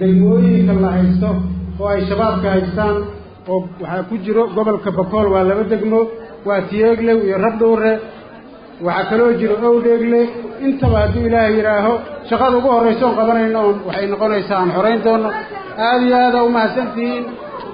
degmooyinka la haysto oo ay shabaabka haystaan oo waxaa ku jiro gobolka bakool waa laba degmo waa tiyeeglew iyo rabdhowre waxaa kaloo jiro owdheegle intaba hadduu ilaahay yidhaaho shaqada ugu horraysa oon qabanayno oon waxay noqonaysaa aan xorayn doono aada iyo aada umahadsantihiin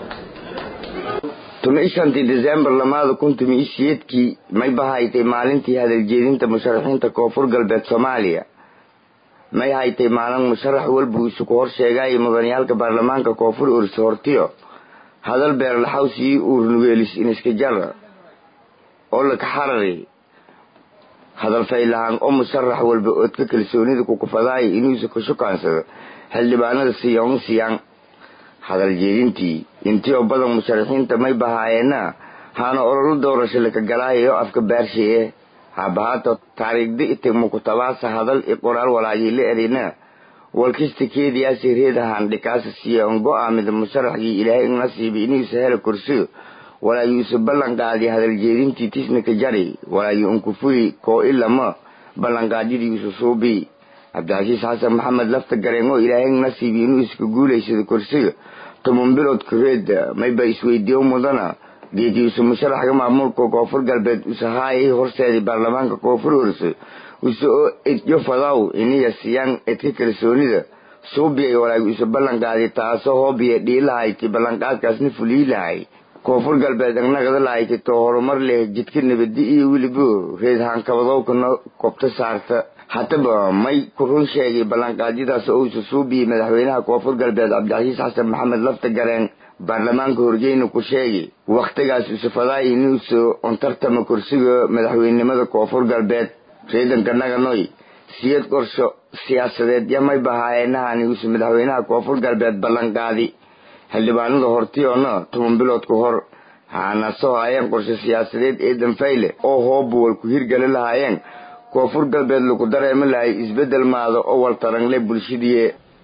tumi shantii desembar lamaada kun tumi isiyeedkii may bahaytay maalintii hadaljeedinta musharaxiinta koonfur galbeed soomaaliya may haytay maalin musharax walba isu ku hor sheegaayo mudaniyaalka baarlamaanka koonfur ursa hortiyo hadal beerlaxaws iyo uurnugeelis iniska jara oo laka xarari hadal faylahaan oo musharax walba oodka kalsoonida kukufadaayo inuusa ka shukaansado xildhibaanada siyoon siyaan hadal jeedintii intii oo badan musharaxiinta may bahaayeena haana ololo doorasho laka galaayayo afka baarshaye haabahaato taariikhda itigmukutabaasa hadal i qoraal walaayila erina walkista keediyaasi reedahaan dhikaasa siya on go-aamida musharaxgii ilaahay nasiibi inuusa hela kursiyo walaayu isu ballanqaadi hadal jeedintii tisnaka jari walaayu unkufuli koo ilama ballanqaadyadii isu suubi cabdicasiis xasan maxamed lafta gareen oo ilaahay nasiibi inuu iska guulaysado kursiga toban bilood kureeda mayba isweydiiyo mudana geediisu musharaxga maamulka koonfur galbeed usahaayay horseedii baarlamaanka koonfur horse use oo edyo fadaw iniya siyaan edka kalsoonida suubiyay walaagu isu ballanqaadi taasoo hoobiya dhiilahayti ballanqaadkaasna fuliilahay koonfur galbeed agnagada lahayti too horumar leh jidka nabadi iyo welibo reed haankabadowkana kobto saarta hataba may ku run sheegay ballanqaadyadaas oo isu suubiyey madaxweynaha koonfur galbeed cabdicasiis xasan maxamed lafta gareen baarlamaanka horgeyna ku sheegay wakhtigaas usufadaay inuusa ontartama kursiga madaxweynenimada koonfur galbeed reedanka naganoy siyad qorsho siyaasadeed yamay bahaayeenahani uuse madaxweynaha koonfur galbeed ballanqaadi xildhibaanada hortiyoona toban bilood ka hor haana soo haayeen qorsho siyaasadeed ee danfayle oo hoobuwal ku hirgeli lahaayeen koonfur galbeed lagu dareemi lahay isbeddel maado oo waltarangle bulshadii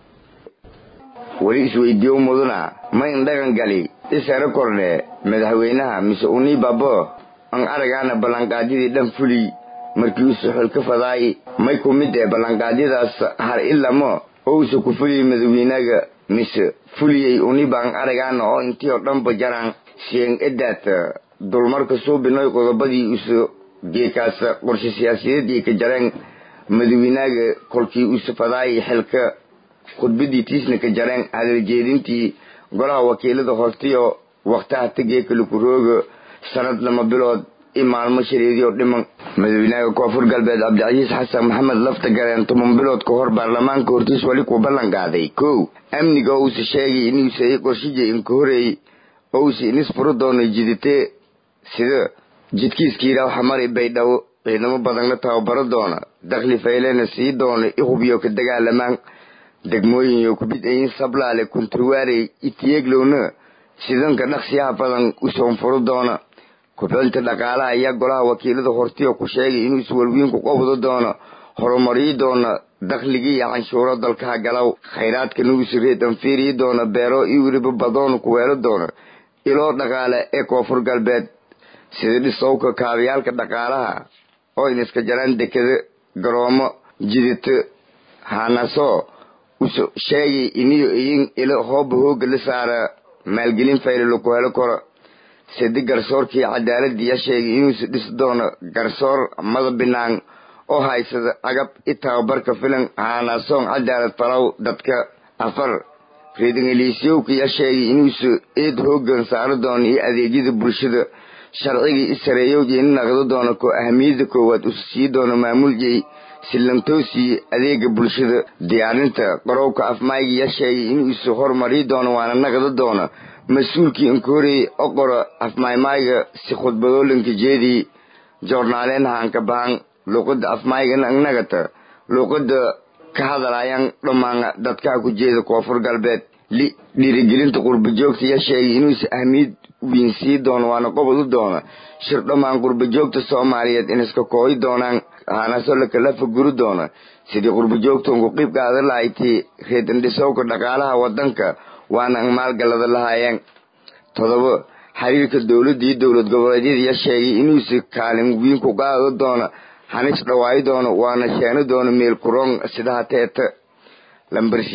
weli isweydiiyo mudana ma indhagan gali isara kordhe madaxweynaha mise unii babo an aragaana ballanqaadyadii dhan fuli markii usu xulka fadaay may ku mid ee ballanqaadyadaas har ilamo oo usa ku fuliyey madaxweynaga mise fuliyey unibaan aragaana oo intii oo dhanba jaraan siyeen edaat dulmarka suubinoy qodobadii usa geekaas qorshe siyaasiyadeedii ka jareen madaxweynaga kolkii usa fadaay xilka khudbadii tiisna ka jareen hadaljeedintii golaha wakiilada hortiyo waktaha tageekala kurooga sanad lama bilood i maalmo shareediyo dhiman madaxweynaha koonfur galbeed cabdicasiis xasan maxamed lafta gareen toban bilood ka hor baarlamaanka hortiis weli ku ballan qaaday kow amniga oo usa sheegay inuusa i qorshija inka horeey oo usa inis furo doono jiditee sida jidkiiskiiraa xamari baydhabo ciidamo badanla tababaro doona dakhli faylena sii doono i hubiyo ka dagaalamaan degmooyin yo kubid-ayin sablaale kunturwaarey itiyeeglowna sidanka dhaqsiyaha badan u soonfuro doona kubcinta dhaqaalaha ayaa golaha wakiilada hortiyo ku sheegay inuu iswalwiinku qobdo doono horumarii doona dakhligii iyo canshuuro dalkaha galow khayraadka nugusireed anfiiriyi doona beero iyo weliba badoon ku weelo doona iloo dhaqaale ee koonfur galbeed sida dhisowka kaabayaalka dhaqaalaha oo iniska jaraan dekada garoomo jidito haanaso uso sheegay iniyo iyin ilo hooba hooga la saara maalgelin fayle laku helo karo sidi garsoorkii cadaaladiiya sheegay inuusa dhisi doono garsoor mada binaan oo haysada agab i tababarka filan haanasoon cadaalad falow dadka afar reedangeliisyowkiya sheegay inuusa eed hoogan saaro doono iyo adeegyada bulshada sharcigii i sareeyowjeyna naqdo doono koo ahamiyada koowaad usa sii doono maamuljey sillantoosii adeega bulshada diyaarinta qarowka afmaygiya sheegay inuusa horumari doono waana naqdo doono mas-uulkii inka horeeyey o qoro afmaymayga si khudbadoolinka jeedii joornaaleen haanka bahan luuqada afmaygana nagata luuqada ka hadalayan dhammaana dadkaa ku jeeda koonfur galbeed li dhiirigelinta qurbajoogtaya sheegay inuusa ahmiyad wiin sii doono waana qobod u doono shir dhammaan qurbajoogta soomaaliyeed iniska kooyi doonaan haanaso lakalafa guri doono sidii qurbajoogtan ku qiib qaada lahaytii reedandhisowka dhaqaalaha wadanka waana an maalgalada lahaayeen todobo xiriirka dowladda iyo dowlad goboleedyadaya sheegay inuusa kaalin wiin ku qaado doono hanis dhawaayo doono waana sheeno doono meel kuroon sidaha teeta lambarshiyeed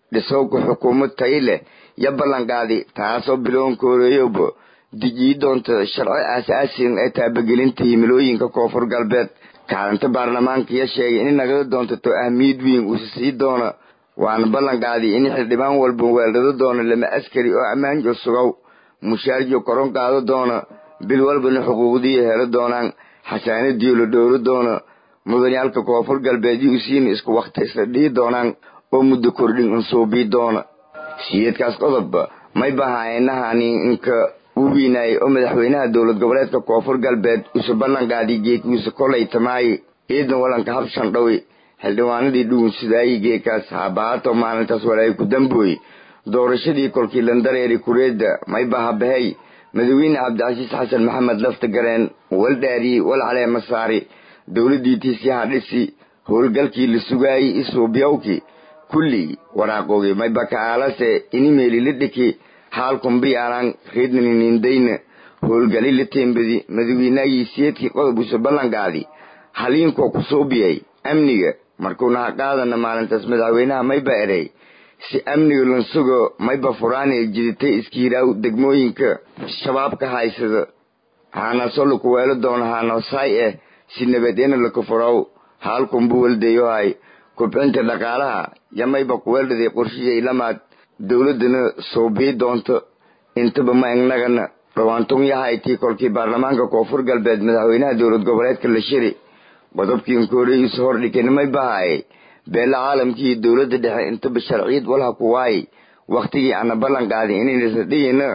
dhisowka xukuumad tayi leh yo ballanqaadi taasoo biloon kooreeyoba dijii doonta sharci aas-aasin ee taabagelinta himilooyinka koonfur galbeed kaalinta baarlamaanka ya sheegay in nagada doontato ahmiyad weyn uusa sii doona waana ballanqaadi in xildhibaan walba weeldhado doona lama askari oo ammaanjo sugow mushaarjo koron qaado doona bil walbana xuquuqdiiya helo doonaan xasaanadiyo la dhowro doona mudaniyaalka koonfur galbeed yu siina isku wakhti isla dhihi doonaan oo muddo kordhin unsuubii doona siyeedkaas qodobba may bahaayeenahani inka u weynaayay oo madaxweynaha dowlad goboleedka koonfur galbeed usa ballanqaadi geekiisa kolay tamaaye ciidan walanka habshan dhawi xildhibaanadii dhugun sidaayi geekaas haabahaato maalintaas walaay ku dambooye doorashadii kolkii landareeri kureedda may bahabahey madaxweyne cabdicasiis xasan maxamed lafta gareen wal dhaariyi wal caleema saari dowladdii tiisyaha dhisi howlgalkii la sugaayey isuubyawki kullii waraaqoogii maybaka aalase inimeeli la dhiki haalkumbiyaanaan reednaninindayna howlgali la teembadi madaxweynahagii siyeedkii qodob usa ballanqaadi haliinkoo ku suubiyay amniga markuuna ha qaadana maalintaas madaxweynaha mayba erey si amniga lansugo mayba furaanee jiditay iskiiraaw degmooyinka shabaabka haysada haanaso laku weelo doono haanosaay eh si nabadeena laka furaw haalkunbu waldeeyohay kubcinta dhaqaalaha yamayba kuweeldhaday qorshihii lamaad dowladdana suubii doonto intaba ma egnagana dhawaantun yahaytii kolkii baarlamaanka koonfur galbeed madaxweynaha dowlad goboleedka la shiri qodobkii inkooreyuusa hordhikani may bahaayay beela caalamkii dowladda dhexe intaba sharciyad walha ku waayay wakhtigii ana ballan qaadin inaynasa dhigina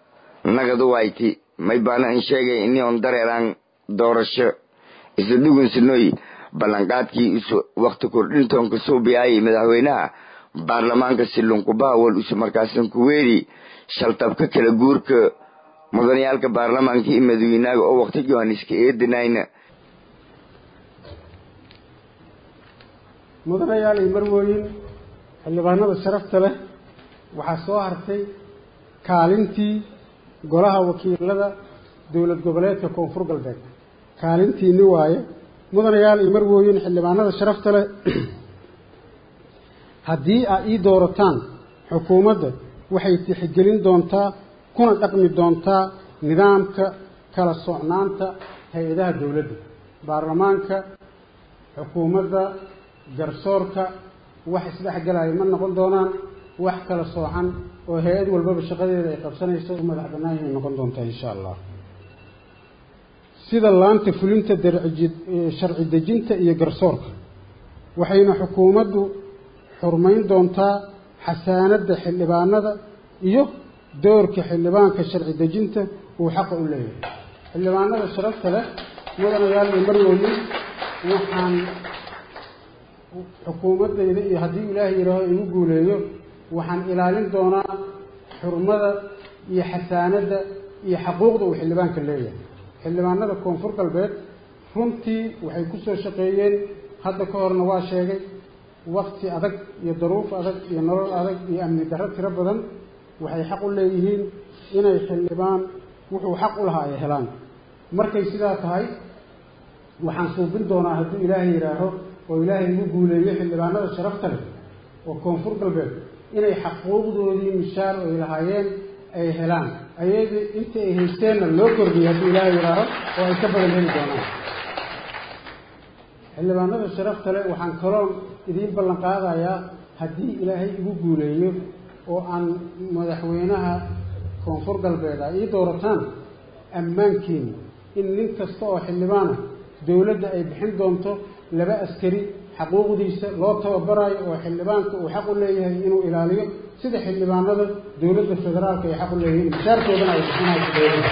nagadu wayti may baana in sheegay ini on dareeraan doorasho isla dhugunsinoy ballanqaadkii isu wakhti kordhintoonka suubiyaayay madaxweynaha baarlamaanka silunkubaha wal usu markaasan kuweeri shaltabka kala guurka mudaniyaalka baarlamaanka iyo madaxweynaaga oo wakhti johanniska eedanayna mudanayaal iyo marwooyin xildhibaanada sharafta leh waxaa soo hartay kaalintii golaha wakiilada dowlad goboleedka koonfur galbeed kaalintiini waaye mudanayaal iyo marwooyin xildhibaanada sharafta leh haddii aad ii doorataan xukuumadda waxay tixgelin doontaa kuna dhaqmi doontaa nidaamka kala socnaanta hay-adaha dowladda baarlamaanka xukuumadda garsoorka wax isdhexgalaya ma noqon doonaan wax kala soocan oo hay-ad walbaba shaqadeeda ay qabsanayso u madax bannaan yahay noqon doontaa insha allah sida laanta fulinta darci sharci dejinta iyo garsoorka waxayna xukuumaddu xurmayn doontaa xasaanadda xildhibaanada iyo doorka xildhibaanka sharci dejinta uu xaqa u leeyahay xildhibaanada sharafta leh mudanayaal iyo marwooyin waxaan xukuumaddayda iyo haddii ilaahay yidhaaho igu guuleeyo waxaan ilaalin doonaa xurmada iyo xasaanadda iyo xaquuqda uu xildhibaanka leeyahay xildhibaanada koonfur galbeed runtii waxay ku soo shaqeeyeen hadda ka horna waa sheegay wakti adag iyo daruuf adag iyo nolol adag iyo amni darro tiro badan waxay xaq u leeyihiin inay xildhibaan wuxuu xaq u lahaa ay helaan markay sidaa tahay waxaan suubin doonaa hadduu ilaahay yidhaaho oo ilaahay igu guuleeyo xildhibaanada sharafta leh oo koonfur galbeed inay xaquuqdoodii mishaar ay lahaayeen ay helaan ayadii inta ay haysteenna loo kordhiyay hadduu ilaahay yidhaaho oo ay ka badan heli doonaan xildhibaanada sharafta leh waxaan kaloon idiin ballan qaadayaa haddii ilaahay igu guuleeyo oo aan madaxweynaha koonfur galbeed a ii doorataan ammaankiina in nin kasta oo xildhibaana dowladda ay bixin doonto laba askari xaquuqdiisa loo tababaraayo oo xildhibaanka uu xaq u leeyahay inuu ilaaliyo sida xildhibaanada dowladda federaalka ay xaq u leeyihiin mishaarkoodana ay bixinayso dowladda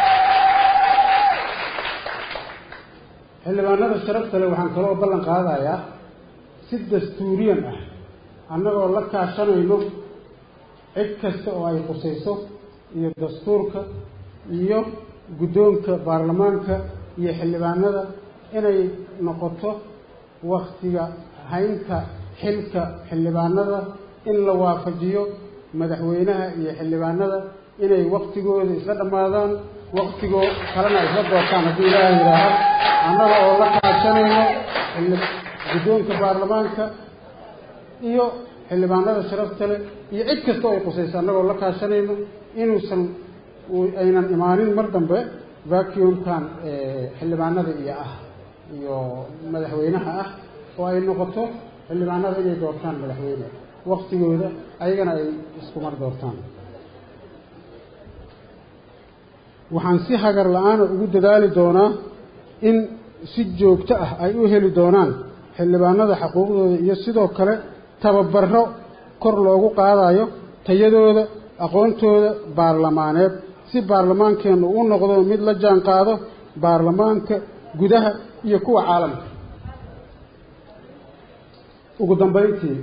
xildhibaanada sharafta leh waxaan kaloo ballan qaadayaa si dastuuriyan ah annagoo la kaashanayno cid kasta oo ay qusayso iyo dastuurka iyo guddoonka baarlamaanka iyo xildhibaanada inay noqoto waktiga haynta xilka xildhibaanada in la waafajiyo madaxweynaha iyo xildhibaanada inay waktigooda isla dhammaadaan waktigoo kalena isla doortaan haddii ilaaha yidhaaha annaga oo la kaashanayno guddoonka baarlamaanka iyo xildhibaanada sharafta leh iyo cid kasta oo qusaysa annagoo la kaashanayno inuusan aynan imaanin mar dambe vacuumkan xildhibaanada iyo ah iyo madaxweynaha ah oo ay noqoto xildhibaanada inay doortaan madaxweyne waktigooda ayagana ay iskumar doortaan waxaan si hagar la-aana ugu dadaali doonaa in si joogto ah ay u heli doonaan xildhibaanada xuquuqdooda iyo sidoo kale tababaro kor loogu qaadayo tayadooda aqoontooda baarlamaaneed si baarlamaankeennu u noqdo mid la jaan qaado baarlamaanka gudaha iyo kuwa caalamka ugu dambayntii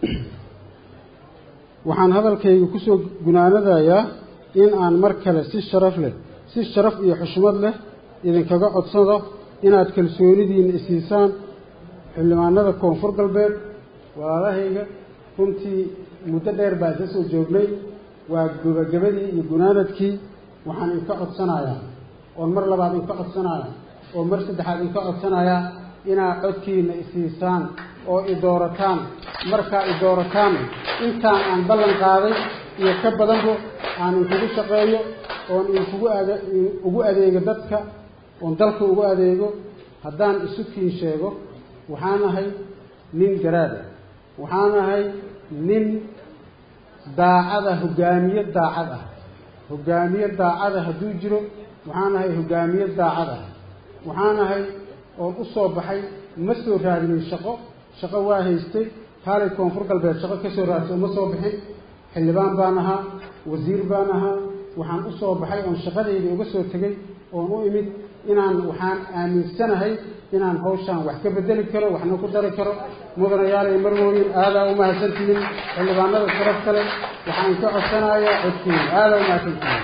waxaan hadalkayga kusoo gunaanadayaa in aan mar kale si sharaf leh si sharaf iyo xushmad leh idinkaga codsado inaad kalsoonidiina isiisaan xildhibaanada koonfur galbeed walaalahayga runtii muddo dheer baa isla soo joognay waa gabagabadii iyo gunaanadkii waxaan inka codsanayaa oon mar labaad inka codsanaya oo mar saddexaad inka codsanayaa inaad codkiina isiisaan oo i doorataan markaa i doorataan intaan aan ballan qaaday iyo ka badanba aan inkugu shaqeeyo oon inkugu ade ugu adeego dadka oon dalka ugu adeego haddaan isu kiin sheego waxaan ahay nin garaada waxaan ahay nin daacada hogaamiye daacad ah hogaamiye daacada hadduu jiro waxaan ahay hogaamiye daacad ah waxaan ahay oon u soo baxay ma soo raadinin shaqo shaqo waa haystay kaalay koonfur galbeed shaqo ka soo raadsa uma soo bixin xildhibaan baan ahaa wasiir baan ahaa waxaan u soo baxay oon shaqadayda uga soo tegay oon u imid inaan waxaan aaminsanahay inaan hawshaan wax ka bedeli karo waxna ku dari karo mudanayaalay marwooyin aadaa u mahadsantihiin xildhibaanada sharaf kale waxaan ka codsanayaa codkiina aadaa u mahadsantihiin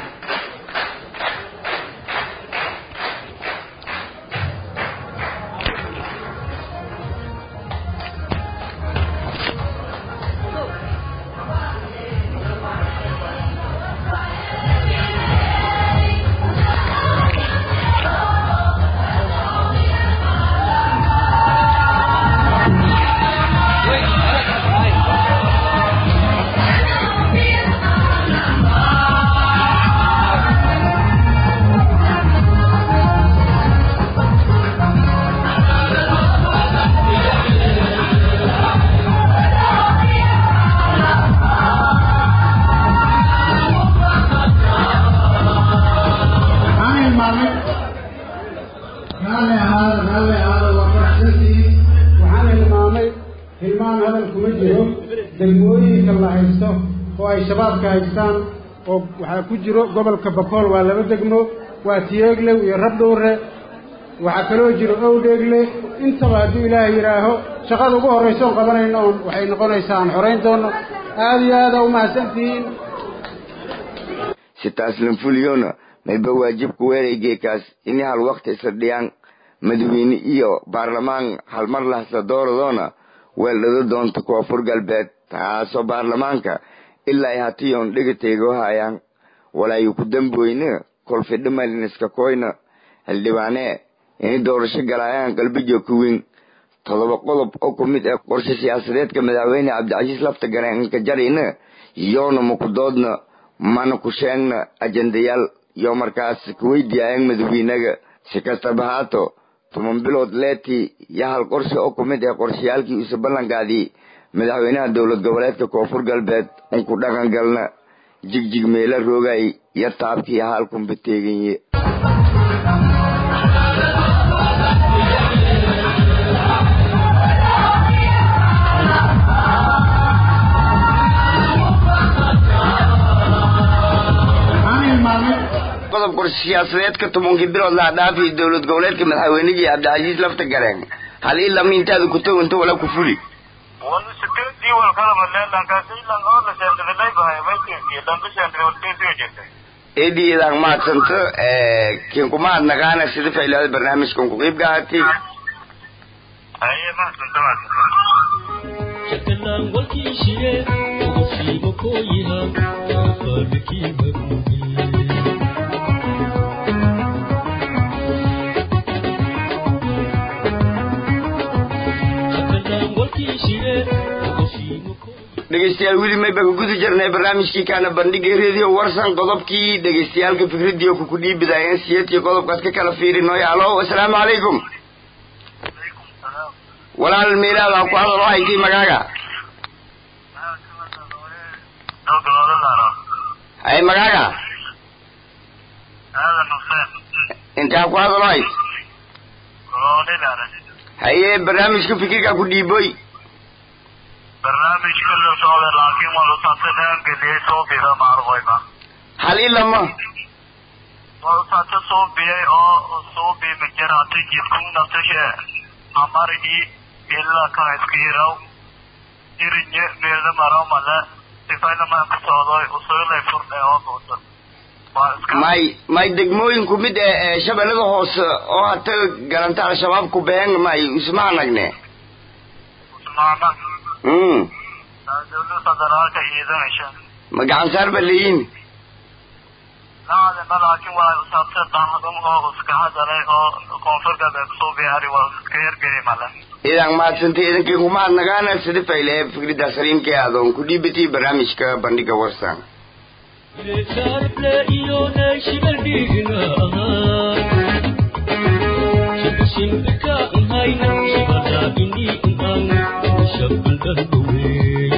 degmooyinka la haysto oo ay shabaabka haystaan oo waxaa ku jiro gobolka bakool waa laba degmo waa tiyeeglew iyo rabdhuure waxaa kaloo jiro owdheegle intaba hadduu ilaahay yidhaaho shaqada ugu horraysa oon qabanayno oon waxay noqonaysaa aan xorayn doono aada iyo aada u mahadsantihiin sitaaslan fuliyona mayba waajibku weeraygeekaas ini hal wakti isla dhiyaan madaxweyne iyo baarlamaan halmar lahasla dooradoona weeldhado doonta koonfur galbeed taasoo baarlamaanka ilaa ay hatiyoon dhigataygo hayaan walaayu ku damboyne kolfidhimaliniska koyna xildhibaanee inay doorasho galaayaan qalbijo kuweyn todoba qodob oo ku mid ah qorshe siyaasadeedka madaxweyne cabdicasiis lafta gareenka jarina yoona makudoodna mana ku sheegna ajendayaal yo markaas kuweydiyaayaan madaxweynaga si kastaba haato toban bilood leetii iyo hal qorshe oo ku mid ah qorshayaalkii uuse ballankaadii madaxweynaha dowlad goboleedka koonfur galbeed un ku dhaqan galna jigjig meela roogay iyo taabkii haalkunba teeganye qodob qorshe siyaasadeedka tobankii bilood laha dhaafiyo dowlad goboleedka madaxweynihii cabdicasiis lafta gareen hal ilama intaada ku toginto wala ku fuli eediyeedaan mahadsanto kiinku mahad naqaana sida faylaada barnaamijkan ku qiib gahatay shakalaan walkii shire ugu fiimo kooyiha faabikii maruubi shakalaan walkii shire ugu fiimo kooyiha dhegeystayaal weli mayba ka guda jirnay barnaamijkii kaana bandhigay radio warsan qodobkii dhegeystayaalka fikradiyo kuku dhiibidayeen siyadkii qodobkaas ka kala fiirinoy alo asalaamu calaykum walaal meelaada ku hadal oo haytay magaaga hay magaaga intaa ku hadal oo hayt haye barnaamijka fikirka ku dhiiboy barnaamijka la socda laakiin waa lusaatanaan geliyey soo bida maarqoyma hal ilama waa lusaata soo biyay oo soo biima jarata jidkunnatashe amarigi ila ka iskiraw irinye meelda maraw male sifaylama ku socdoy usuulay furdhe oo buuta waa iska may may degmooyinku mid ee ee shabeellada hoose oo hata garanta al-shabaab ku been may isma anagne usmaana mm dawlada federaalka ciidanaysa ma gacan saar ba leeyihin naadema laakiin waa usaabta daahadum oo iska hadalay oo koonfur galbeed kusoo biyaari waa iska hergeli male idan mahadsantay idankii kuma adnagaana sida fayle fikrida saliimkee adoon ku dhiibatay barnaamijka bandhiga warsan Sarple iyo naashibal dhigna Shibshibka hayna shibada ini an shabal darbawey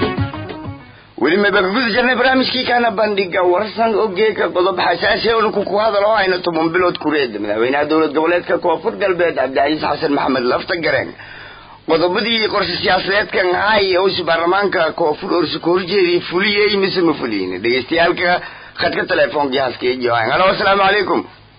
weli mayba ka guda jirnay barnaamijkii kaana bandhiga warsan ogeeka qodob xasaasi oona kuku hadal oo hayna toban bilood kureed madaxweynaha dowlad goboleedka koonfur galbeed cabdicasiis xasan maxamed lafta gareen qodobadii qorshe siyaasadeedkan hay owsi baarlamaanka koonfur orsi ka horjeedii fuliyey mise ma fuliyin dhegeystayaalka khadka telefoonka haaska johan halo asalaamu calaykum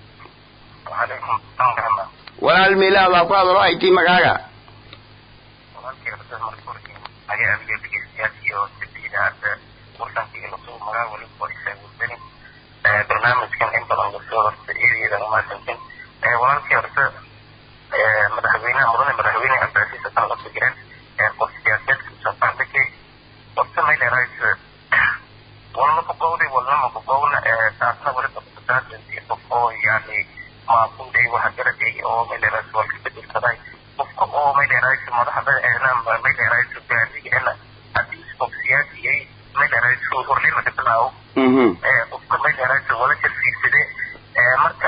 وعليكم السلام ورحمة الله walaal meelaada ku hadal oo haytay magaaga walaalkii horta markuurkii ayaa abiga dhegeystayaashii oo sibiidaada warsankii lasoo magaa weli qorisay wadani barnaamijkan in badan lasoo horta eedeeda umaasantin walaalkii horta madaxweynaha mudane madaxweyne cabdicasiis xasan lafta jiran qof siyaasadeedka soofaandakay horta mayleerays walna ku qowday walnama ku qowna taasna weliba kutaasii qof oo yani maaquuday waxa garaday oo mayleerays walka bedelkaday qofka oo mayleerays madaxda eena mayleerays gaadiga eena haddii qof siyaasiyay mayleerays horlima kabilaawo mhm qofka mayleerays wala jarfiirsade marka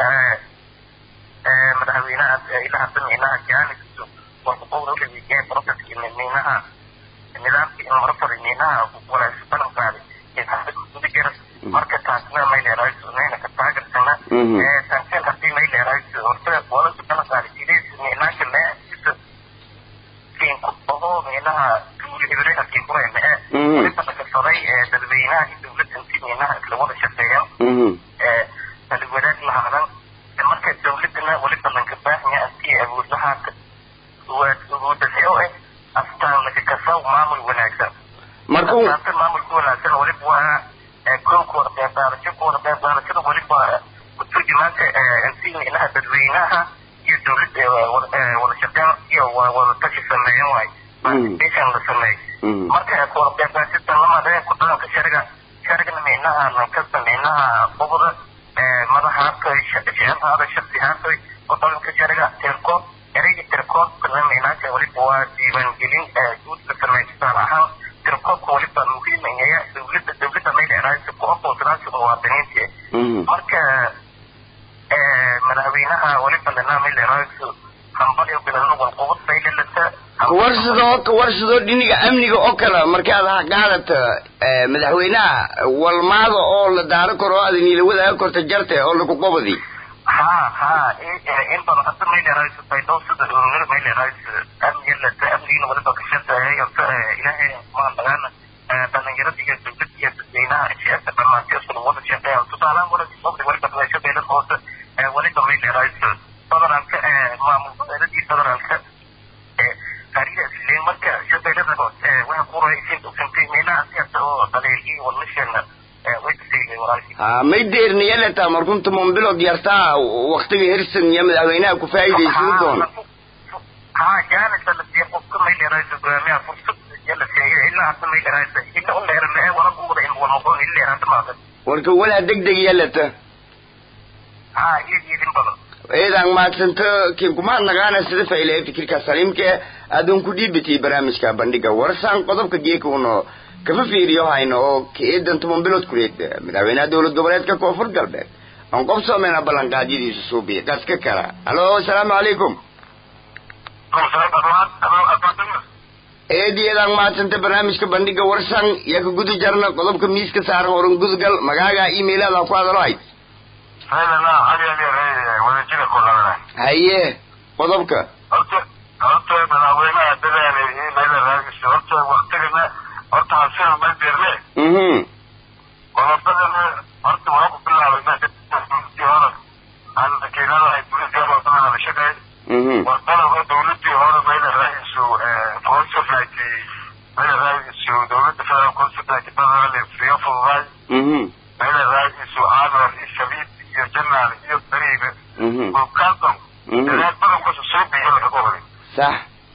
madaxweynaha ilaa hadda minaha jaanisu warku qowda ulewiyaa processki minaha nidaamkii in mara faray minaha walaas balan qaaday guda jira marka taasna mayleerays nayna ka taagersana Mhm. tankan haddii mayleerays horta walasu balan qaaday sidees minaanka leeisa kiinku oho minaha tuulihibreerkii kurayna ee Mhm. waliba dhagasaday dadweynaha iyo dowladda intii minaha isla wada shaqeeyaan mhm wadaag lahadan marka dowladana waliba lanka baaxnya antii awood lahaata awoodase oo eh astaan laka kasaw maamul wanaagsan markuu astaanta maamulka wanaagsan waliba waa koolkooda qeybqaadasho kooda qeybqaadashada waliba kuturjumaanta intii minaha dadweynaha iyo dowladda wada shaqeyn iyo wada tashi sameeyan waay participation la sameeyo mhm marka kooda qeybqaadashada lamadeen ku dhaqanka shariga sharigana minaha lankasta minaha qobda madaxaatoy sheceelhaada shaksihaatoy ku dhaqanka shariga tirkood ereyga tirkoodkana minaasha waliba waa diiwaangelin guud la sameeyo tusaale ahaan tirkoodka waliba muhiimaya dowladda dowladda mayleeraaysa ku aqoonsanaasha muwaadiniinta mhm marka madaxweynaha waliba lanaa mayleeraaysa hambaliyo bilano walqubad baylelata warsadoo warsadoo dhiniga amniga oo kale markaad ha qaadata eh, madaxweynaha walmaada oo la daaro karo oo aad niila wadaaga korta jarte oo lagu qobadi ha ha in badan hadda mayleeraaysa baydhow sida ururada mayleeraaysa amniga lata amnigiina waliba ka shaqeeyay horta ilaahay maan dhagaana dhalinyarada iyo dowladda iyo dadweynaha shacabka dhammaantii isku wada shaqeeya tusaalahaan wala qobdi waliba shabeelada hoose waliba mayleeraaysa federaalka maamul goboleedadii federaalka qaariga isleen marka shabeelada hoose waxa ku raysin dhufantay meelaha siyaasa oo dhaliilkii wadnashana way kasayday walaalkii ha may deerniyaleta markunta mombilod yartaa waktiga hirsan iyo madaxweynaha ku faa'iidaysan doon ها جانس التي قفكم ما اللي رايس برامي فرصة يلا سيئة إلا حتى ما اللي رايس إلا أم غير ما ولا قوة إن هو الموضوع اللي رايس ما هذا warka walaa degdeg yalata ها يجي يدين بلد eedan maadsanta kin kuma nagaana sida fayle fikirka saliimke aadun ku dhiibitay barnaamijka bandhiga warsan qodobka geeka uno kama fiiriyo hayno oo ka-eedan toban bilood kureed madaxweynaha dowlad goboleedka koonfur galbeed aan qof soomeyna ballanqaadyadiisu suubiya qaska kala halo asalaamu calaykum eediyadan maadsanta barnaamijka bandhiga warsan iyo ka guda jarna qodobka miiska saaran oran gudgal magaaga emailada ku hadalo hayd haye qodobka horta horta madaxweynaha dadaalay meela raadiso horta waktigana horta hasina ma dirne mhm qodobadana horta waa ku bilaabay meesha hore aan wakiilada ay dowladda wadana hadashadeen mhm waa qodobka dowladii hore meela raadiso consulate meela raadiso dowladda federal consulate federal friyo fududaay mhm meela raadiso aanwar iyo shabiib iyo janaal iyo bariiga mhm bukaanton mhm dadaal badan kusa soo biyo laga horay sax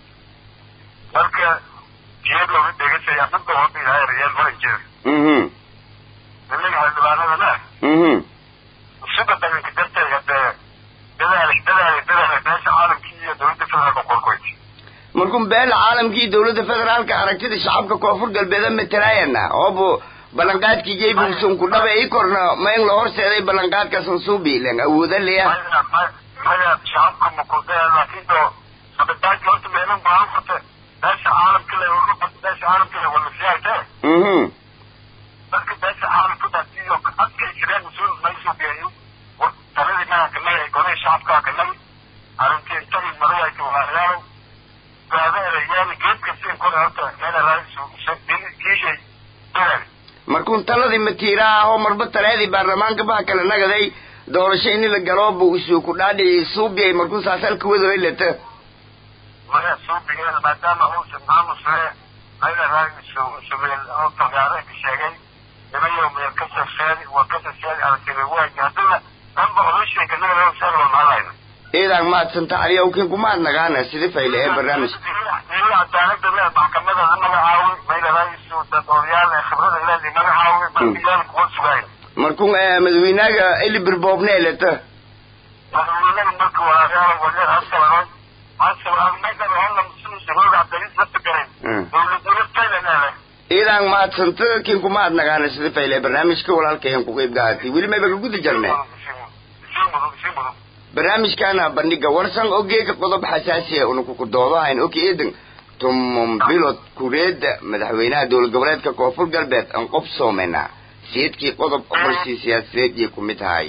marka jiyad looga dhegasaya dhanka hoota ilaahay rayaal mara jira mhm nimanka xildhibaanadana mhm sida dhaganka darteed hadee dadaal dadaal dadaal beesha caalamkii iyo dowladda federaalka qorkoyd markuu beela caalamkii dowladda federaalka aragtida shacabka koonfur galbeed matalaayana oobu ballanqaadkii jaybuusan ku dhabe i korna ma in la horseeday ballanqaadkaasan suubi ilan awooda leya maya maya shacabka makudee laakiin doo sabitaanki horta meelan baan furta beesha caalamka le beesha caalamka le wala siyaasee mhm dadka beesha caalamka daasiyo adkay jireen mas-uul maysoo geeyo taladii maanka naga golay shacabkaa kanag arrintii intagii madaxayka walaalayaal gaadaada yaani geedka siin kore horta meela raadisu kiishay dadaal markuun taladii matiira ahoo marba taleedii baarlamaanka baha kala nagaday doorasho ini la galooba usuu ku dhaadhicii suubiyay markuu saasalka wadoy leta maya suubigeeda maadaama uusan maamusee meela raadisu subeel oo tagaareenka sheegay nimayow meel ka safeedi waa ka safeedi aragtida waaji haddana dhanba odashayka naga saan loo maalayna iidan maadsanta aliyow kin kumaad nagaana sida fayle ee barnaamij cadaalada le maxkamada magacaawi mayla raadisu dad odayaal ee khibrada leedii magacaawi markiilaan kuwa sugayn markuu madaxweynaga elibir boobnee leta madaxweynada marka walaalayaal wale hasabaran hasabaran meydaba halla musulisa hooga cabdaliis lafta garay dowladnimo taylanele iidan maadsanta kin kumaad nagaana sida fayle ee barnaamijka walaalkayan ku qeyb gahatay weli mayba ka guda jarne sii mudug sii mudug barnaamijkana bandhiga warsan ogeeka qodob xasaasiya una kukudoodahayn oki eedan tumon bilod kureeda madaxweynaha dowlad goboleedka koonfur galbeed aan qof soomena seedkii qodob qorsii siyaasadeed iyo kumid tahay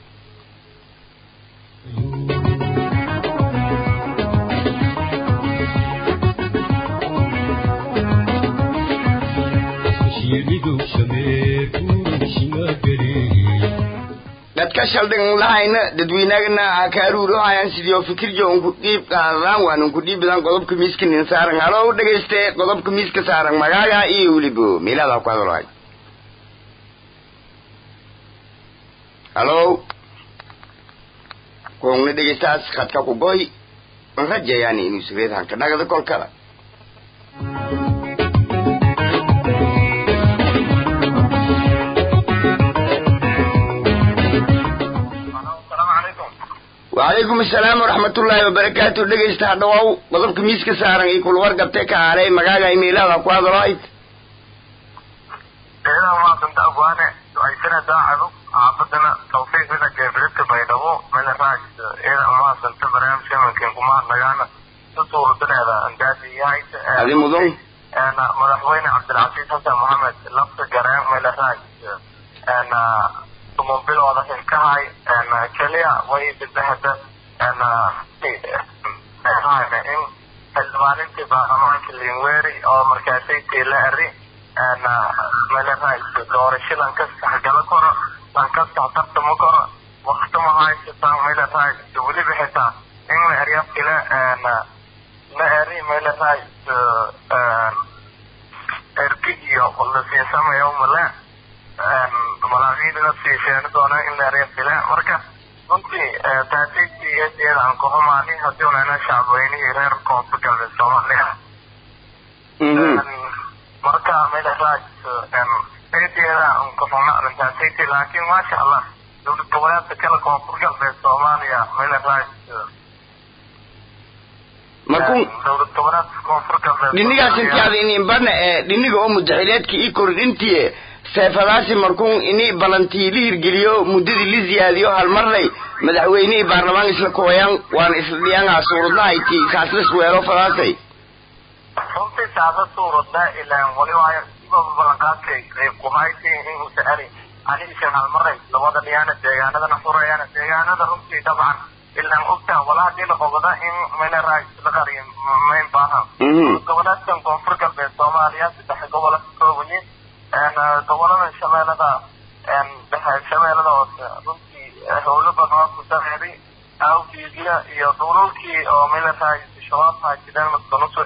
shiiridu shamee kuurashiga garee dadka shaldhan lahayna dadweynagana akaaruurohayan sidii fikirjo unku dhiib qaadadaan waan unku dhiibidan qodobka miiska nin saaran halo dhegayste qodobka miiska saaran magaaga iyo welibo meelaada ku hadalhay halo koongna dhegaystaas khadka ku goy an rajayaani inuu sireed hanka dhagada kolkada asalaamu calaykum wacalaykum asalaam waraxmatullaahi wabarakaatu dhegaysta hadhawow qodobka miiska saaran iyo kulwargabte ka aaray magaaga imeelaada ku hadalhay ciidan waa danta afwaane ducaysana daacadu xaafadana tawfiiqina geefridka baydhabo mela raaj ciidan umaasanta barnaamijka imankan kuma hadlagaana si suuradaneeda andaadi yahay adi mudan madaxweyne cabdilcasiis xasan maxamed lafta gareen mela raaj tumobilooda xilkahay keliya way bidahada in xildhibaanintii baarlamaanka linweri oo markaasay tiila-ari meelaraayso doorasho lankastax gala karo lankastax tartama karo waktama haysataa meelaraayso weliba xitaa in la erya kale la eri meelaraayso ergi iyo lasiisamayo male malaaqiidina siisheeni doona in la erya kale marka runtii taasiisigeedeeda aan kuxumaani haddii unana shacabweynihii reer koonfur galbeed soomaaliya marka meelaraaj eedeeda nkufuna arrintaasaytii laakiin maasha allah dowlad goboleedka kale koonfur galbeed soomaaliya meelaraaj markuu dowlad goboleedka koonfur galbeed dhinigaas intiaada inin badna ee dhiniga oo mudaxileedka ii kordhintiye seefadaasi markuun ini balantii la hirgeliyo muddadii la ziyaadiyo halmarnay madaxweynihii baarlamaan isla kooyaan waan isla dhiyangaa suuradnahayti saaslas weelo fadaasay runtii saada suuradda ilaan wali waayo sibaba ballanqaadkay qayb kuhaysay in uusa ali anigiisan halmaray labada dhiyaana deegaanadana furayaana deegaanada runtii dabcan ilaan ogtaa wala hadii la qobada in meeleraha isla qariyo mayn baahan goboleedkan koonfur galbeed soomaaliya saddex gobola ka koobayin gobolada shabeelada dhexe shabeelada hoose runtii howlo badan oo ku dareeray awgeediya iyo dhululkii oo meeleraha shabaab haajideen maskanusoo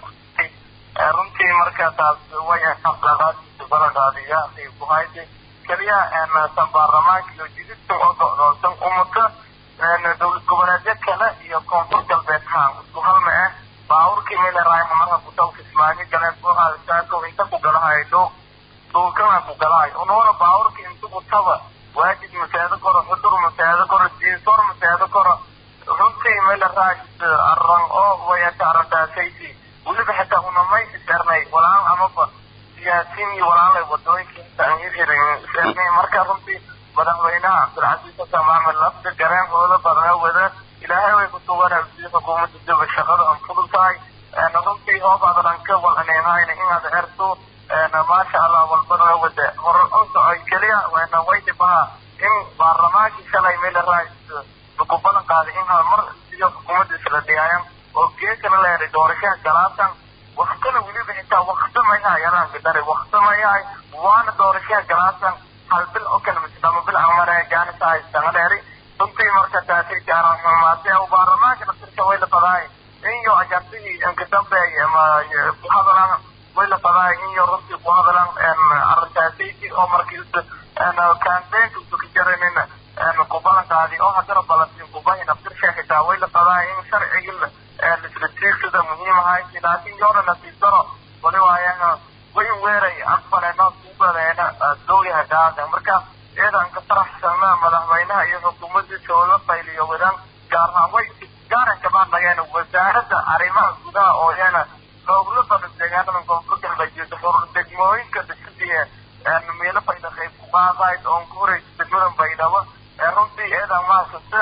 runtii marka taas way aqlaqaadiisa ballanqaadiya ay ku haysay keliya tan baarlamaanka iyo jididkan oo go'doonsan ummadka dowlad goboleedyo kale iyo koonfur galbeed haan isku halma ah baaburkii meelerahay marka kutawka ismaaciil galeen buuhaasaakow inta ku galahay dhuuq dhuulkana ku galahay unuuna baaburka inta kutaba waajid masaado koro xudur masaado koro diisoor masaado koro runtii meelerahay arran oo wayata arrintaasaysi weliba xitaa unamay isernay walaal amaba siyaasiin iyo walaalay wadooyinka inta aan hirhirin isernay marka runtii madaxweynaha cabdilcasiis xasan maxamed lafta gareen howlo badan wada ilaahay way ku suganaa sidii xukuumadda daba shaqada aan fudud tahay runtii hoob adalan ka walaneynayna inaad erto maasha allah walbada wada horan u socay keliya way dhibaha in baarlamaankii shalay meel rais ku balan qaaday in mar sidii xukuumadda isla dhiyaayan oo geekana leeday doorashaha galaatan waktana weliba xitaa wakti mayahay yaraanka dari wakti mayahay waana doorashaha galaatan hal bil oo kale mise lama bil amare gaana tahay sanga dheeri runtii marka taasay jaaran xumaatay oo baarlamaanka naftirka way la fadaay inyo ajartihii inka dambeey ama ku hadalaan way la fadaay inyo runtii ku hadalaan arrintaasaysi oo markii campaignka usu ka jaranin ku balan qaadi oo haddana balantiin kubahi naftirsha xitaa way la fadaay in sharcigii lisratiirsida muhiim ahay laakiin yoona nasiibdaro wali waayana way weeray aqbaleena kubadeena dowliha gaada marka iyadan ka faraxsana madaxweynaha iyo xukuumaddiisa oola qayliyo wadaan gaar ahaan way gaaran kamaan dhageen wasaaradda arrimaha gudaha oo iyana howlo badan deegaanada koonfur galbeed iyo degmooyinka dhisidii meelo bayda qayb ku qaadayd oon ku horeysa degmadan baydhabo runtii iyadan maasasta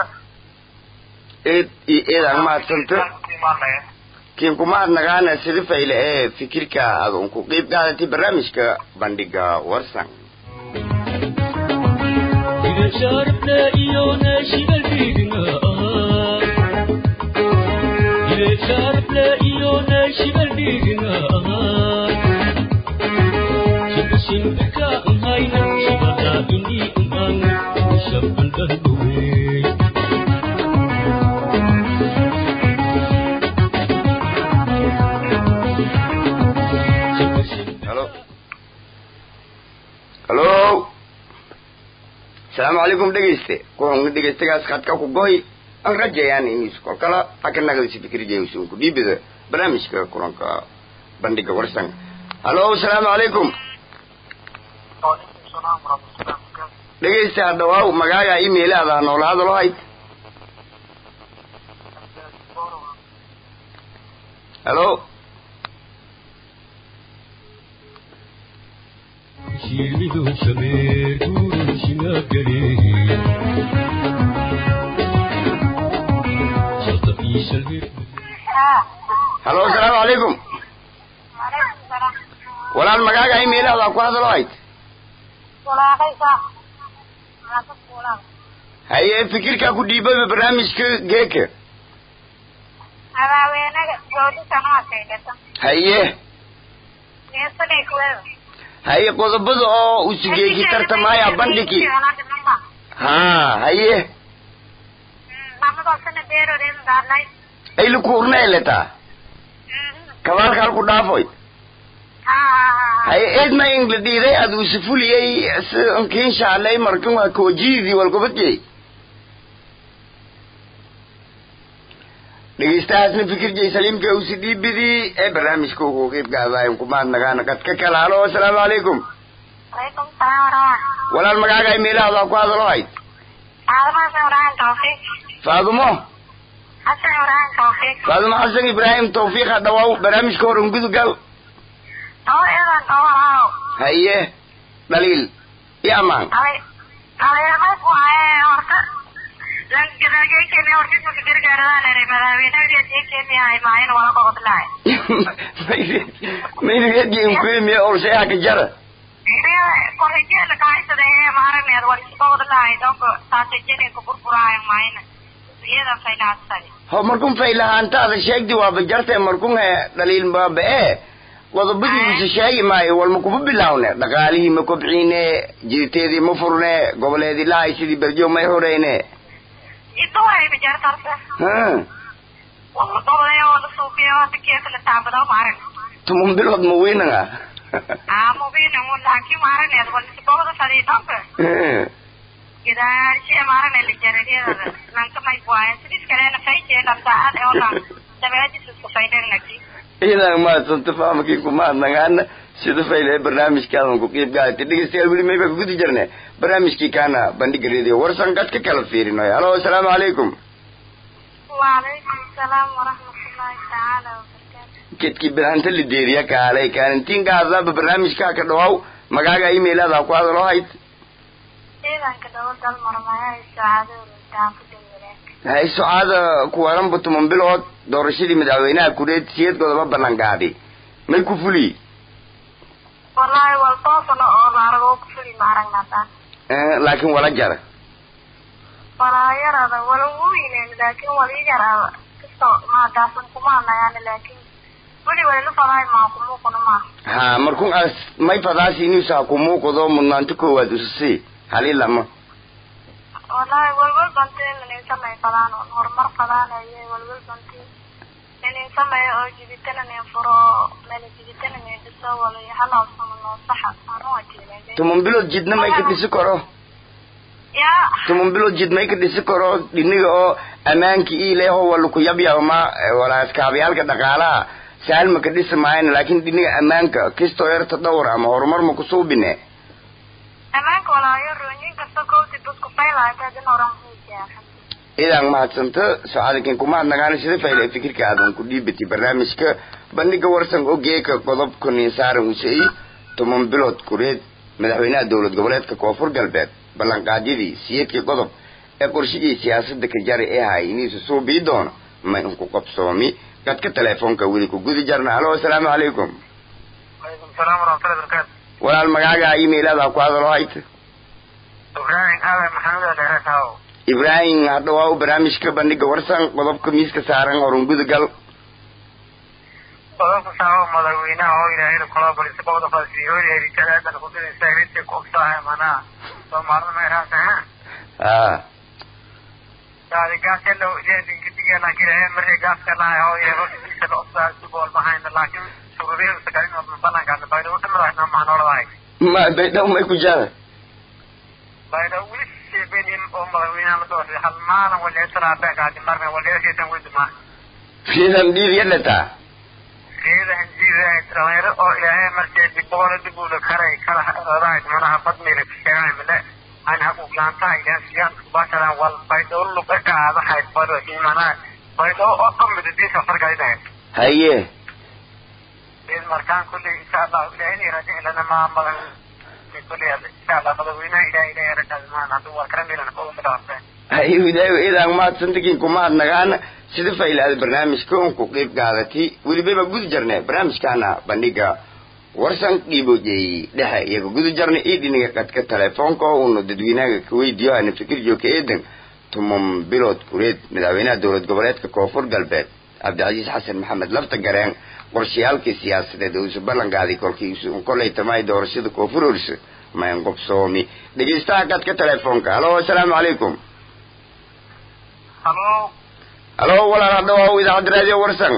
eed iyo eedaan mahadsanta kiin kumahadnagaana sida fayle ee fikirka aad un ku qiib qaadatay barnaamijka bandhiga warsan sharafle iyo naashiga dhiigna sharafle iyo naashiga dhiigna shimbirka nhayna shibada ini uman shabandandhuwe halo halo asalaamu calaykum dhegeyste kuxun dhegeystagaas khadka ku goy aan rajayaan inis kol kala haka nagdisi fikirjeysun ku dhiibida barnaamijka kulanka bandhiga warsan halo asalaamu calaykum dhegeysta hadhawaaw magaaga email-aada noola hadalo hayd halo shiilidu shameer guurishina galeeya sharta iishalhir halo asalaamu calaykum walaal magaaga email-aada ku hadalo hayd haye fikirkaa ku dhiibaba barnaamijka geeka haweenaga joodintan waa kaydhata haye geesadhay kuweeda haye qodobada oo usigeeki tartamaya bandhigi ha haye mamadosana beeroreeda daarnay ayla kuurnaeletaa kabaalka halku dhaafoy haye eedma ingla dhiiday ad usifuliyey si nkiinshaalay markin waa koojidii walgobadjey dhegeystahaasna fikirjay saliimka usi dhiibidii ee barnaamijka ugu qiibgaadaayn kumaadnagaana kadka kala halo asalaamu calaykum alaykum salaam waraxmat walaal magaaga meelahada ku hadalo hayd aadamaas ibrahim tawfiiq faadumo xasan ibraahim tawfiiq faadimo xasan ibraahim tawfiiq ha dhawaaw barnaamijka hor ungudugal oo iyadan dhawaaw haye dhaliil iyo ammaan ale aleemad waaye horta langadageykeeni hortismaka gargaaradaan eray madaaweynageed ekeeni hay maayin wala qobodlaay mayrigeedgiinkuimiye olsheeha ka jara kollejeela kahaysada ee maaraneed wal isqobodlaay donko saasajeniku burburaayo maayina iyada faylahadsani ho markun faylahaantaada sheegdi waaba jartee markun he dhaliil baaba ee qodobadiisa sheegi maayo walma kuma bilaawne dhaqaalihii ma kobciine jiriteedii ma furne goboleedii lahay sidii berjo may horeyne idawayba jartarta ha wala qobodaya wala suuqiya wata keekala taabado maaran tumun bilood ma weynanga amubina laakiin maaraneed wal isqobada fadhiidonka gadaashe maarane la jarariyada lanka may buayan sidis kalena fayjee dhamdaacad ee olan dabeedis isku faydernaki idan maadsanta fahamkii kumaadnagaana sida fayle barnaamijkaadan ku qiib gaadata dhegeystayaal weli mayba ka gudi jirne barnaamijkii kaana bandhiga radio warsan qad ka kala fiirinoy halo asalaamu calaykum waalaykum asalaam waraxmatullaahi tacaala wabarakaatu kedkii bidhanta lideeriya kaalay kaalintiin gaadaba barnaamijkaa ka dhawaaw magaaga emailada ku hadaloo hayd ciidanka dawladal marmaya saacadooda daafada walaag hay socaada kuwaranba tuman bilood doorashadii madaxweynaha kureed siyadkoodaba ballan gaadi may ku fuli wallaahi wal toosana oo laaragoo ku fuli maaragnataan laakiin wala jara walaa yarada wala weynen laakiin wali yarada kasto maadaasan kumaanayaan laakiin weli walilu fadahay maa kumuuquna maaha ha markun as may fadaasi inuusa ha kumuuqdo mudnaanto koowaad usasi hali lama wallaahi walwal banti inin samay fadaan oon horumar fadaanaye walwal banti inin sameeyo oo jibitana nin furo meel jibitana nin dhiso wala halaabsamo noo saxa anu ajiinay tuman bilood jidna may ka dhisi karo yaa tuman bilood jid may ka dhisi karo dhiniga oo ammaanki iileho wala ku yabyabma walaaskaabyaalka dhaqaalaha sahal ma ka dhisi maayana laakin dhiniga ammaanka kistoo yarta dhowr ama horumar ma kusuubine ammaanka walaayo rooyin kasta kowti dadku faylahay kadin horan huujaaxa idan mahadsanta socadakin kumahadnagaana sida fayle fikirka aadan ku dhiibati barnaamijka bandhiga warsan ogeeka qodobka ninsaaran usey toban bilood kureed madaxweynaha dowlad goboleedka koonfur galbeed ballanqaadyadii siyeedkii qodob ee qorshigii siyaasada ka jari ee hay iniisu suubii doono ma inku qabsoomi dadka teleefoonka weli ku gudi jarna halo asalaamu calaykum alaykum salaam waraxmatullahi wabarakaatu walaal magaaga emailada ku hadalo hayta ibraahim aadan maxamed dheereetaaw ibraahim hadhawaa barnaamijka bandhiga warsan qodobka miiska saaran horun gudagal qodobka saabo madaxweynaha oo ilaahay kula balisa qobda fasiihood heritaadan ku dhintay rinti ku ogtahay manaa soomaalida meeraasa ha daadi gaaselo jeedin kidiga laakiin ee markay gaaska lahay oo yeero dhisa la ogtaa subool mahayna laakiin sururiyo sagalin oo balanka bayda u dhimraayna maanoolahay ma baydhaw may ku jara bayda wili sheebenin oo madaxweynaha la doortay hal maalin waliya talaabeekaadi marna waliya sheetan weduma fiidan dhiir yadhataa geeda hanjiida dhalinyaro oo ilaahay markay diboola dib ula karay kala odahayd manaha badmira sheegaan mile aan haquuqlaantaha ilaahay siyaan kubashadan wal baydhaw luqa kaadahayd bado imanaha baydhaw oo dhamida diisa fargaydahayd haye إذ مركان كل إن شاء الله إلهي رجع لنا ما مضى في كل إن شاء الله مضوينا إلهي إلهي رجع زمان هذا هو كرم لنا قوة مدرسة haye widaayo idan mahadsantakin kumahadnagaana sida faylaada barnaamijka un ku qiib qaadati welibaba gudi jarne barnaamijkaana bandhiga warsan dhiibojey dhexe iyaga gudi jarna io dhiniga qadka telefoonka oo una dadweynaha kaweydiyo ana fikir jooka eedan tuman bilood kureed madaxweynaha dowlad goboleedka koonfur galbeed cabdicasiis xasan maxamed lafta gareen qorshayaalkii siyaasadeed oo isu ballanqaaday kolkii isu kolay tamay doorashada koonfur orsa mayn qobsoomi dhegeystaha qadka telefoonka halo asalaamu calaykum هلو halo walaal hadhawaaw idaacadda raadiyo warsan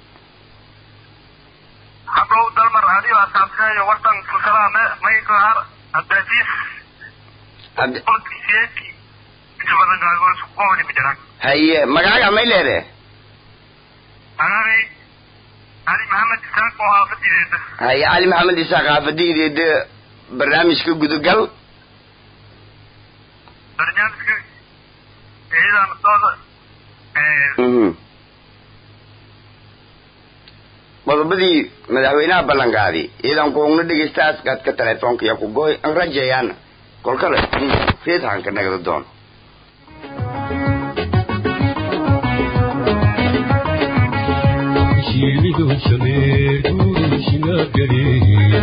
حبو دلمر هذه وأصحابها وطن كسرى ما يكهر الدجيس Cabdi- قلت سيكي إتفضل قاقول سقوني مجران haye magaaga may leede أنا علي محمد إسحاق وحافظ إذا haye cali maxamed isaaq xaafadideeda barnaamijka gudagal barnaamijka ciidan sooda mhm qodobadii madaxweynaha ballanqaaday iyadan kuhugno dhegeystaas qaadka telefoonka iyo ku goy an rajayaana kolkale reedhanka nagda doon shiilidu shameer guuru shinaagaleeya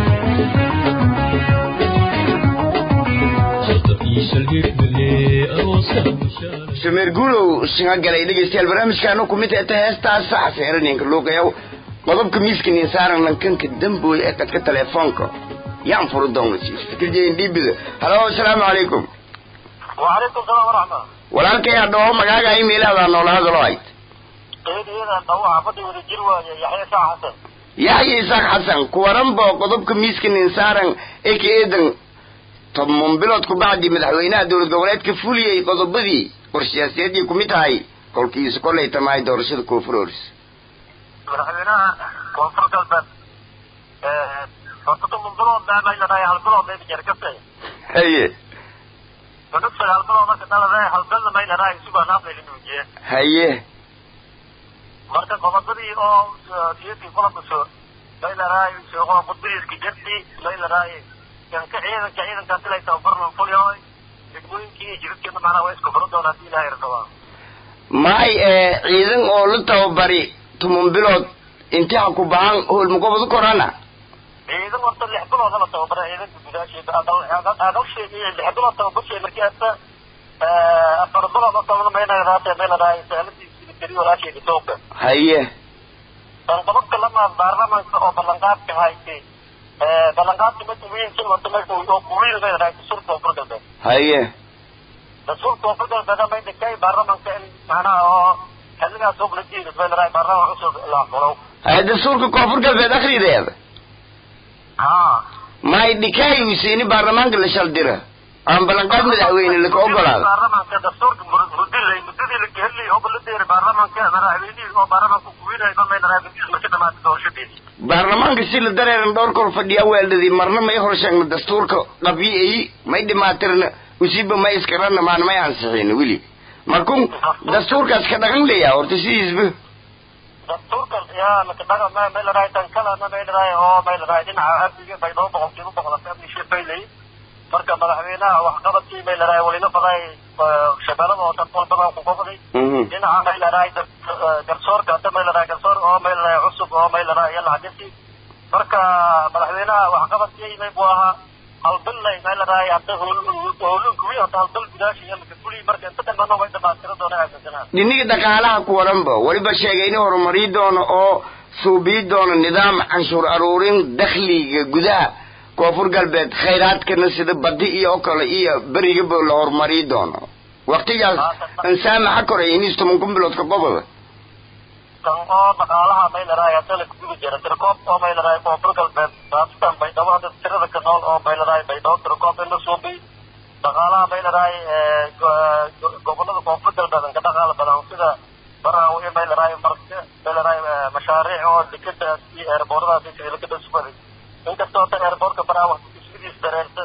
sharta iishal hirmalee aroosa mushaara shameer guulow shinga galay dhegeystayaal barnaamijkaanu kumid eta heestaas xaseeraninka luuqayow qodobka miiskinin saaran lankanka dambooy ee qadka telefoonka yaan furu doona fikirjeyin dhiibida halo asalaamu calaykum وعليكم السلام ورحمة walaalkay hadhoo magaaga imailahdaa noola hadalo hayd إيه إيه دوا عبدي ولي جروا يحيى شاه حسن yaxya isaaq xasan kuwaranbo qodobka miiskinin saaran ee ka eedan toban bilood ku bacdi madaxweynaha dowlad goboleedka fuliyey qodobadii qorshayaasiyaddii kumid tahay kolkiisu kolay tamahay doorashada koonfuroors madaxweynaha koonfur galbeed horta toban bilood baa may leedahay hal bilood bay jeer ka fay haye gabadh sagaal bilood marka dhaladay hal bilna may leedahay isugaa naafay la nuujiye haye marka qodobadii oo siyadii kulankaso may leedahay suuqo qudbiiska jabti may leedahay kanka ciidanka ciidanka silay tababarnan fulyoy degmooyinkii iyo jidadkeena macnaha waa isku furo doona haddii ilaahay rabaa maay ee ciidan oo la tababari toban bilood intii ha ku bahan howlmagobadu korana ciidan horta lix bilood la tababaray ciidanka gudaasheeda adalsheeda iyo lix bilood tababarsheeda markii hasta afar bilood oo tabana maynagadaate may leedahay saaladiisi keli walaasheeda tooga haye qodobka lamaad baarlamaanka oo ballanqaadka haysay ballanqaadka marka weynka horta marka oo kuwiil may leedahay dastuurka koonfur galbeed haye dastuurka koonfur galbeed may dhikay baarlamaanka in macnaha oo xilligaas og la jiidas may leedahay baarlamaan cusub la xulow haye dastuurka koonfur galbeed akhrideeda haa maay dhikaayusiini baarlamaanka la shaldira aan ballanqaad madaxweyne laka ogolaada baarlamaanka dastuurka mudilay mudadii la gehelay oo la dheeray baarlamaanka madaxweynihii oo baarlamaanka kuwiinay ma may leedahay mudis marka dhamaatay doorashadeedii baarlamaanka si la dareeran dhowr kor fadhiya weeldadii marna may hor sheegna dastuurka qabii'ayi may dhimaatirna usiba may iskarana maan may ansixin weli markun dastuurkaas ka dhaqan leeyaha horta sidiisba dastuurka yaa maka dhaga ma may leedahay tan kalena may leedahay oo may leedahay dhinaca amniga bay dhowr boqolkiiba boqolata amni shefaylay marka madaxweynaha waxqabadkii may leedahay walina baday shabeelada oo dad walbaba ku qobday Mhm. dhinaca may leedahay garsoorka hadda may leedahay garsoor oo may leedahay cusub oo may leedahay yalla hadinti marka madaxweynaha waxqabadkii may buu ahaa halbillay may leedahay hadda howlun kuwi hadda halbil gudaashi iyo maka fuli marka inta dambana way dhamaatira doona aaminsanaa dhiniga dhaqaalaha ku waranba weliba sheegay in horumari doono oo suubii doono nidaam canshuur aruurin dakhliga gudaha koonfur galbeed khayraadkana sida badi iyo oo kale iyo berigaba la horumari doono waqtigaas ansaamaxa koray inis toban kun bilood ka boboda kan oo dhaqaalaha may leedahay hadda la kuguda jira tirkoob oo may leedahay koonfur galbeed saastan baydhabo hadda tirada ka nool oo may leedahay baydhabo tirkoob in la suubiy dhaqaalaha may leedahay gobolada koonfur galbeed an ka dhaqaala badan sida baraawo iyo may leedahay marka may leedahay mashaariic oo dekadaas iyo eerbooradaas iyo sidii lakada subaday inkastoo ta eerboorka baraawo dhismadiis dareerta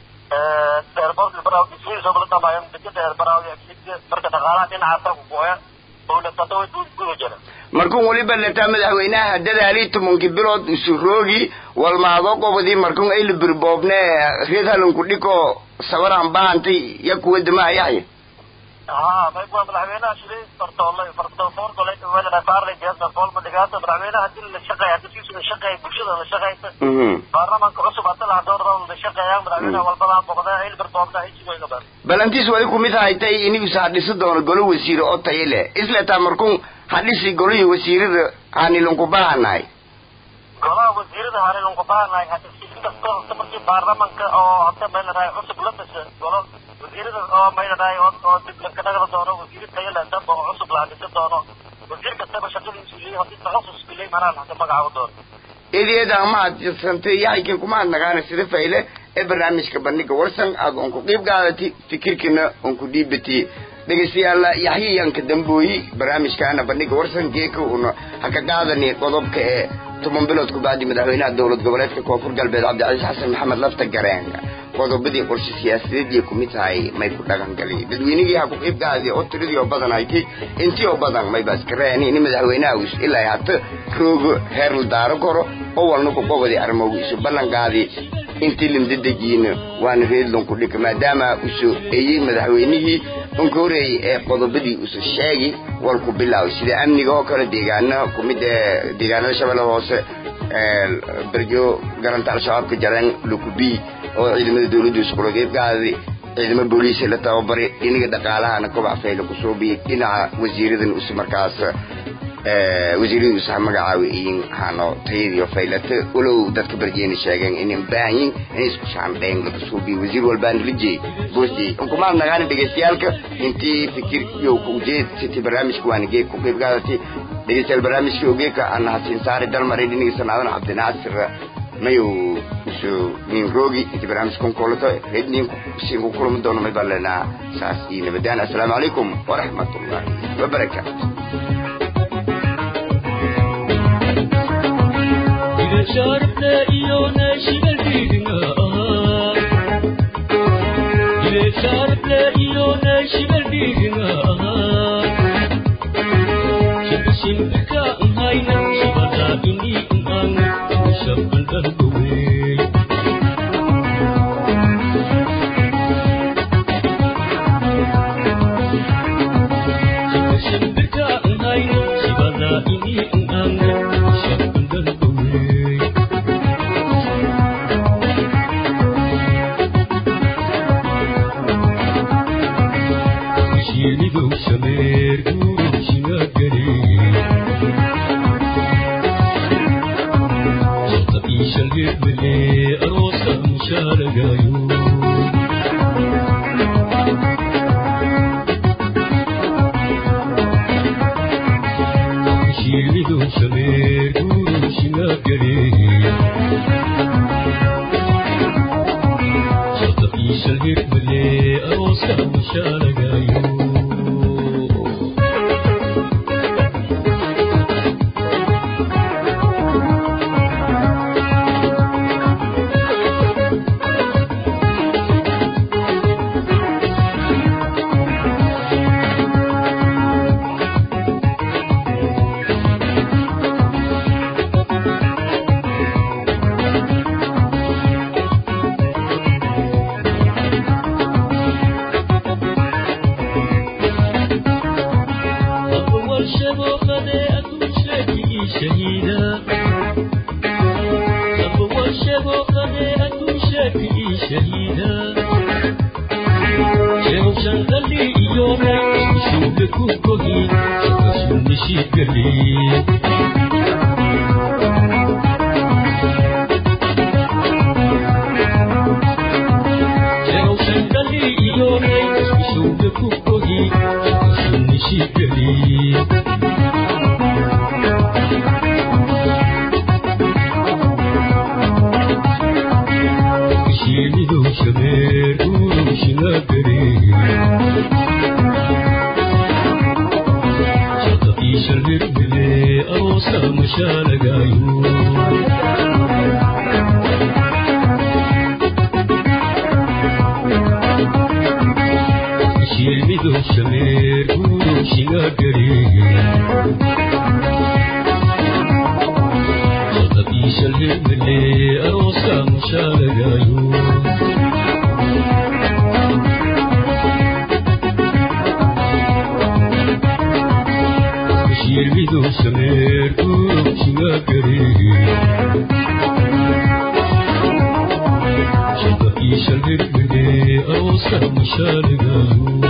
eerboorka baraawo dhismadiis oo la dhamaayo dekada eer baraawo iyo agsiga marka dhaqaalaha dhinacaasa ku gooya dowladada way guda jira markun weliba lataa madaxweynaha dadaalii tobankii bilood isu roogi walmaado qobodii markun ayla birboobne reed halanku dhiko sabaraan baantay ya kuwa damaa yaxya ها ما يبغى مدحوينها شري فرطولة فرطول طلعت ولا فارلي جهاز فرطول ما دقاته مدحوينها دل الشقة يعني تسيس الشقة بوشدة الشقة برلمان كعصب أطلع دور دور الشقة يا مدحوينها والبلان بقضاء عيل برطولنا هيك شوي قبل balantiis wali kumid haytay inigus hadhisi doono golo wasiire oo tayo leh isletaa markun hadhisi golihii wasiirada aanilunku baahanahay golaha wasiirada hore lagu baahanahay hadda si kastoo markii baarlamaanka oo hadda may leedahay cusub la dhashay golo wasiirada oo may leedahay oo oo dib laga dhagada doono wasiir tayo leh damba oo cusub la dhisi doono wasiir kastaba shaqadiisu leeyahay hadii takhasus leeyahay manaa hadda magacaabo doono eedeeda ama adsantay yaxaykin kuma adnagaana sida fayle ee barnaamijka bandhiga warsan aad on ku qiib qaadati fikirkina on ku dhiibati dhegeystayaal yaxyayanka dambooyi barnaamijkaana bandhiga warsan geeka una ha ka qaadani qodobka ee toban bilood ku bacdi madaxweynaha dowlad goboleedka koonfur galbeed cabdicasiis xasan maxamed lafta gareen qodobadii qorshe siyaasadeedii ku mid tahay may ku dhaqan gali dadweynigii ha ku qiibgaadi oo tiradii oo badan hayti intii oo badan mayba iska reeni in madaxweynaha us ilaa hata roogo heer la daaro karo oo walna ku qobadi arrimogu isu ballanqaadi intii limdadejiina waana reedlon ku dhika maadaama usu eyey madaxweynihii unka horeeyey ee qodobadii usu sheegi wal ku bilaaw sida amniga oo kale deegaana kumid ee deegaanada shabeellada hoose berjo garanta al-shabaabka jareen lukubi oo ciidamada dawladdu iskula qeybgaadi ciidamo booliisa la tababaray dhinaga dhaqaalahana kobac fayla ku soo biyey dhinaca wasiiradan us markaas wasiiradii usaha magacaawi iyin hano tayadiyo faylata walow dadka barjeena sheegeen inay baahan yihin inay isku shaandheen laga soo biyo wasiir walbaan lijey boosjey unkumaan nagaana dhegeystayaalka intii fikir iyo ku ujeed siti barnaamijka waana geeg ku qeyb qaadati dhegeystayaal barnaamijka ogeeka ana hasiin saari dalmaray dhinaga sanaadan cabdinaasir mayu usu nin roogi inti barnaamijkan kulato rednin siin ku kulmi doono may baan leenaa saas iyo nabadaan assalaamu calaykum waraxmatullaahi wabarakaatu sharta iyo nashiga dhiigna ile sharta iyo nashiga dhiigna shibishimbika nhayna shibada ini nhang shaban dhangowe shibishimbika nhayna shibada ini nhang shaban dhangowe shinidow shameer guurushiga gare shata iishalgeedmale aroosa mushaaragayo shinidow shameer guurushiga gare shata iishalgeedmale aroosa mushaaragayo أول شبوخة أكون شاكي شهيدا أول شبوخة أكون شاكي شهيدا شو شنغلي يومي شو بكو كوهي شو نشي قلي شو شنغلي يومي شو بكو كوهي شو نشي قلي shinidow shameer guurushiga gare shata iishalgeedmale aroosa mashaaragayo shinidow shameer guurushiga gare shata iishalgeedmale aroosa mashaaragayo shirmidow shameer guurushiga gare shata iishalgeedmale aroosa mashaaragayo